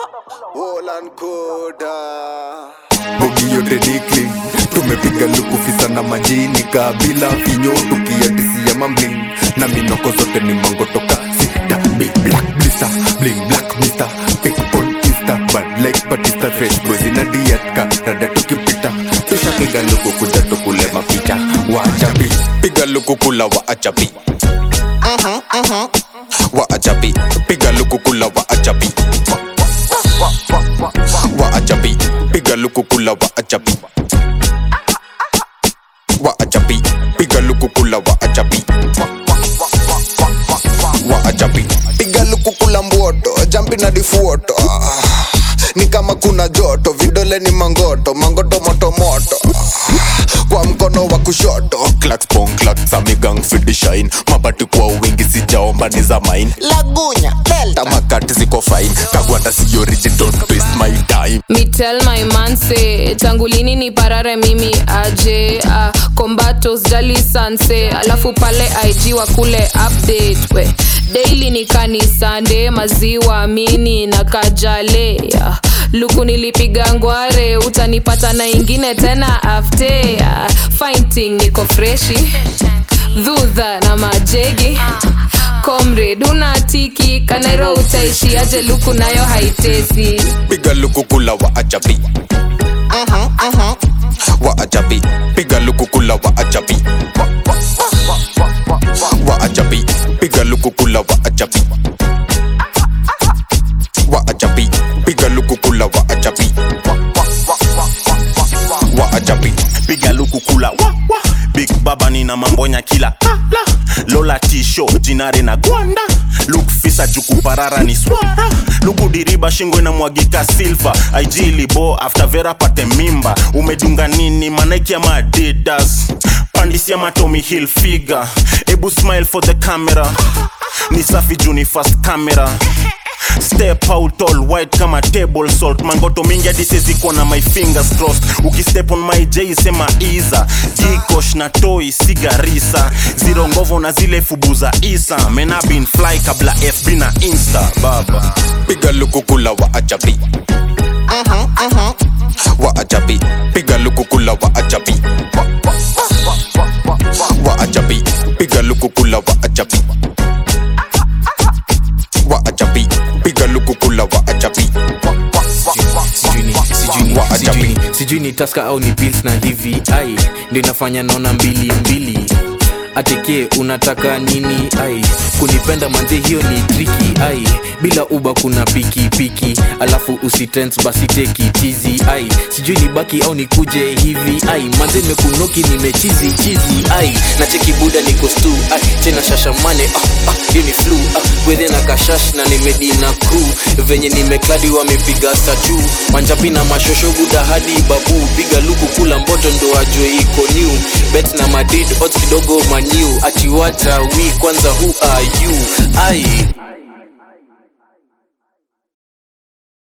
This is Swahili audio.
Holland Koda. bogi yote dikli tumepiga lukufisa na majini kabila vinyo tukiadisia mambling na minoko zote ni mango toka sita big black blista bling black mister pick on insta bad like batista fresh boys ina diatka rada tukipita tushapiga luku kuja tukule mapicha waachapi piga luku kula waachapi waachapi piga luku kula waachapi waachapi piga luku kula waachapi waachapi piga luku kula waachapi waachapi Piga luku kula mboto, jampi na difuoto. Ah, Ni kama kuna joto, vidole ni mangoto, mangoto moto moto. Ah, Kwa mkono wa kushoto. clacks pong clacks amigang fidi shine mabati kwa wingi sijaomba ni za mine Lagunya, Delta. tamakati ziko fine kagwanda si origin don't waste my time Me tell my man say tangu lini ni parare mimi aje uh, combatos jali sanse alafu pale IG wa kule update we daily ni kanisande maziwa mini na kajale uh, luku nilipiga ngware utanipata na ingine tena afte uh, fighting niko freshi dhudha na majegi comrade unatiki kanairo utaishi aje luku nayo haitezi piga luku kula waachapi waachapi piga luku kula waachapi waachapi piga luku kula waachapi waachapi piga luku kula waachapi waachapi piga luku kula wa, wa. big baba nina mambonya kila la, la. lola tisho jinare na gwanda luk fisa jukuparara ni swara luku diriba shingo inamwagika silva aijilibo after vera pate mimba umedunga nini manaiki ama adidas pandisia matomi hill figa ebu smile for the camera ni safi juni fast camera step out all white kama table salt mangoto mingi hadi seziko na my fingers crossed ukistep on my j sema iza jikosh na toi sigarisa ziro ngovo na zile fubu za isa mena bin fly kabla fb na insta baba piga luku kula waachapi waachapi piga luku kula waachapi waachapi piga luku kula waachapi waachapi piga luku kula waachapi sijui ni- sijui ni- Wa ajabi. sijui ni- sijui ni taska au ni pills na hivi ai ndo inafanya naona mbili mbili ateke unataka nini ai kunipenda manze hiyo ni triki ai bila uba kuna piki piki alafu usitens basi teki tizi ai sijui ni baki au nikuje hivi ai manze mekunoki nimechizi chizi ai na cheki buda niko stu ai tena shashamane ah, ah, hiyo ni flu ah, wedhe na kashash na nimedi na crew venye nimekladi wamepiga statu manjapi na mashosho buda hadi babu piga luku kula mboto ndo ajwe iko new bet na madrid odds kidogo maniu achiwata wi kwanza who are you ai